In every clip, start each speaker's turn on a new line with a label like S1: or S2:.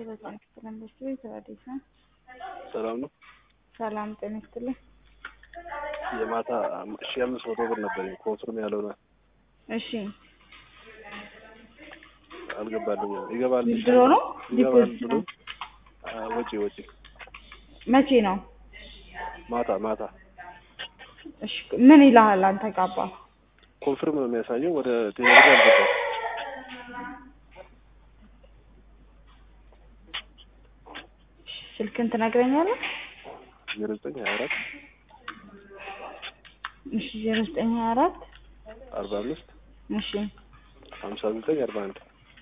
S1: በጣም ክፍለን በስቶ የተባደሰ
S2: ሰላም ነው።
S1: ሰላም ጤና ይስጥልኝ።
S2: የማታ ሺ አምስት መቶ ብር ነበር ኮንፍርም ያልሆነ
S1: እሺ
S2: አልገባልኝም። ይገባል
S1: ዊዝድሮ ነው
S2: ይገባል
S1: ዲፖዚት
S2: ብሎ
S1: ነው?
S2: አ፣ ወጪ ወጪ
S1: መቼ ነው?
S2: ማታ ማታ
S1: እሺ ምን ይልሃል አንተ ጋባ?
S2: ኮንፍርም ነው የሚያሳየው። ወደ ቴሌብር አልገባም።
S1: ስልክን ትነግረኛለህ?
S2: ዜሮ ዘጠኝ ሀያ አራት
S1: እሺ ዜሮ ዘጠኝ ሀያ አራት
S2: አርባ አምስት
S1: እሺ
S2: ሀምሳ ዘጠኝ አርባ አንድ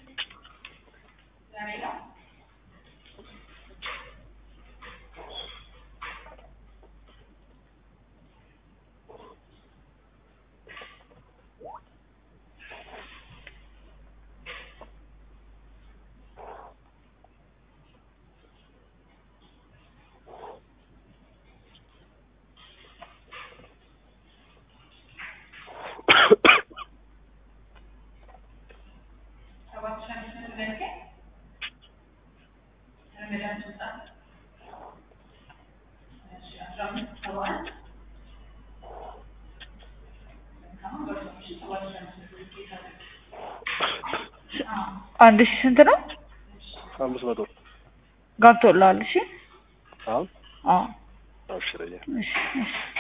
S1: አንድ ሺህ ስንት ነው?
S2: አምስት መቶ
S1: ገብቶልሃል? እሺ
S2: አሁን
S1: አዎ
S2: አብሽረኛ
S1: እሺ እሺ